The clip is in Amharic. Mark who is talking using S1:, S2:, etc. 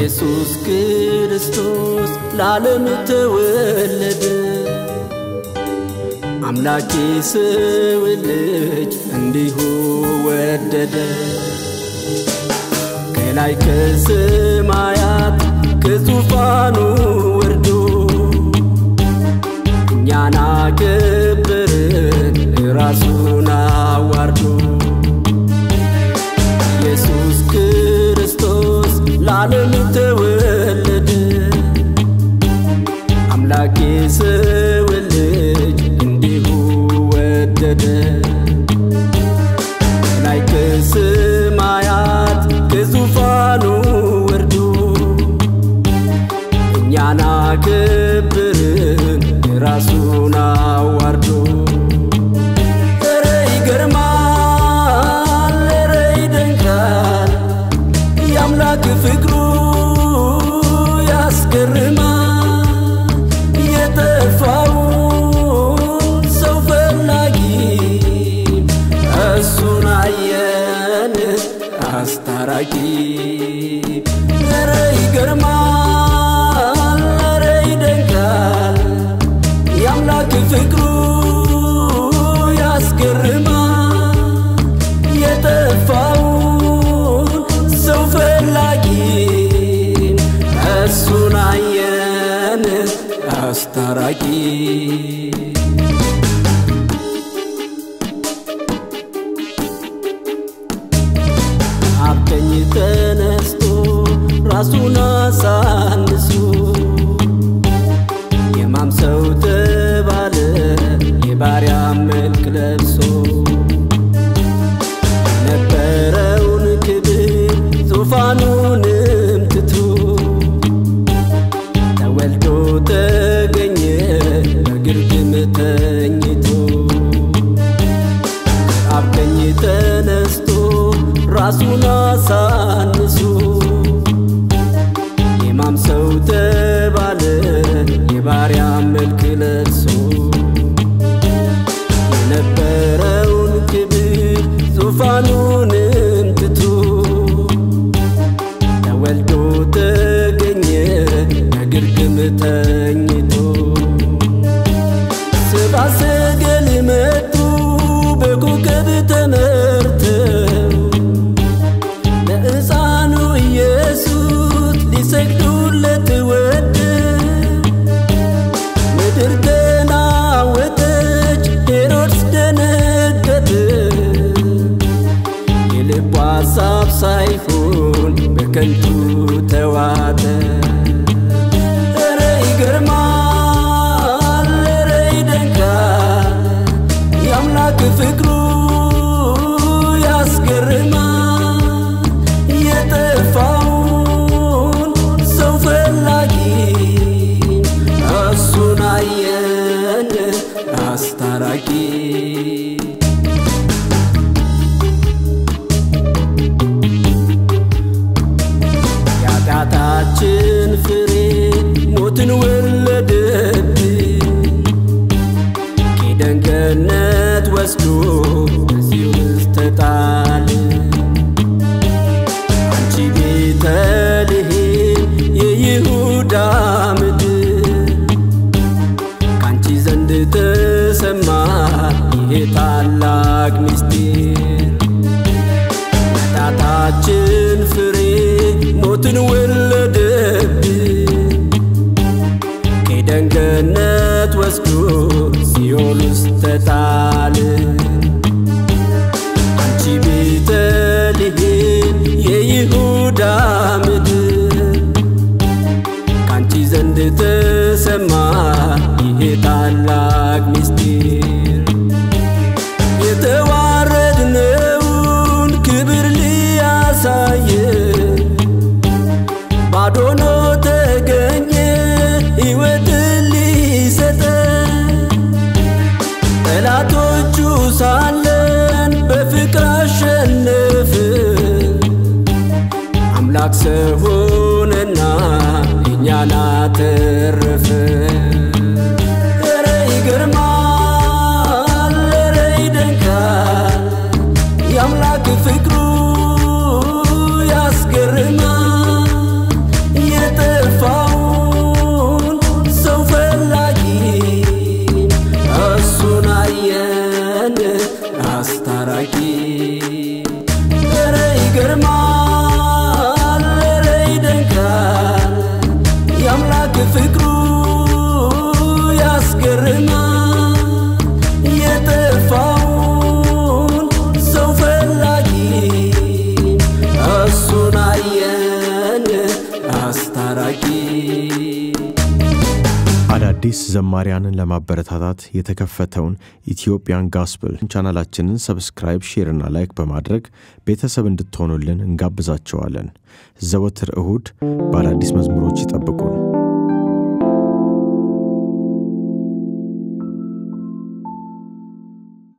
S1: ኢየሱስ ክርስቶስ ለዓለም ተወለደ። አምላኬ ሰው ልጅ እንዲሁ ወደደ። ከላይ ከሰማያት ከዙፋኑ ወርዶ እኛን አከበረን ራሱን አዋርዶ ኢየሱስ ክርስቶስ ለዓለም ተወለደ። አምላኬ ሰው ልጅ እንዲሁ ወደደ። ላይ ከሰማያት ከዙፋኑ ወርዶ እኛን አከበረን ራሱን አዋርዶ ኧረ ይገርማል፣ ኧረ ይደንቃል የአምላክ ፍቅሩ ያስገርማል። የጠፋውን ሰው ፈላጊ እሱን አየን አስታራቂ። ኧረ ይገርማል፣ ኧረ ይደንቃል የአምላክ ፍቅሩ ያስገርማል። የጠፋውን ሰው ፈላጊ እሱን አየን አስታራቂ። አብቀኝ ተነስቶ ራሱን አሳንሶ የማምሰው ተባለ የባሪያ መልክ ለብሶ ነበረውን ክብር ዙፋኑንም ትቶ ተወልዶ ተገኘ በግርግም ተኝቶ አብ ቀኝ ተነስቶ ራሱን አሳንሶ የማምሰው ተባለ የባሪያ መልክ ለብሶ የነበረውን ክብር ዙፋኑንም ትቶ ተወልዶ ተገኘ በግርግም ተኝቶ ሰብአ ሰገል መጡ በኮከብ ተመርተው ለሕፃኑ ኢየሱስ ሊሰግዱለት ወደው ምድር ተናወጠች፣ ሄሮድስ ደነገጠ። የልቡ ሐሳብ ሳይሆን በከንቱ ተዋጠ። ኧረ ይገርማል፣ ኧረ ይደንቃል የአምላክ ፍቅሩ ያስገርማል። የጠፋውን ሰው ፈላጊ እሱን አየን አስታራቂ። የኃጢአታችን ፍሬ ሞትን ወለደብን ከኤደን ገነት ወስዶ በዚህ ውስጥ ተጣልን። አንቺ ቤተልሔም የይሁዳ ምድር ካንቺ ዘንድ ተሰማ ይሄ ታላቅ ምስጢር ኃጢአታችን ፍሬ ሞትን ወለደብን ከኤደን ገነት ወስዶ ሲኦል ውስጥ ተጣልን። አንቺ ቤተልሔም የይሁዳ ምድር ካንቺ ዘንድ ተሰማ ይሄ ታላቅ ምስጢር የተዋረድነውን ክብር ሊያሳየን ባዶ ሆኖ ተገኘ ሕይወትን ሊሰጠን ጠላቶቹ ሳለን በፍቅር አሸነፍን። አምላክ ሰው ሆነና እኛን አተረፈ። ኧረ ይገርማል፣ ኧረ ይደንቃል የአምላክ ፍቅሩ ያስገርማል። አስታራቂ
S2: አዳዲስ ዘማሪያንን ለማበረታታት የተከፈተውን ኢትዮጵያን ጋስፕል ቻናላችንን ሰብስክራይብ፣ ሼርና ላይክ በማድረግ ቤተሰብ እንድትሆኑልን እንጋብዛቸዋለን። ዘወትር እሁድ በአዳዲስ መዝሙሮች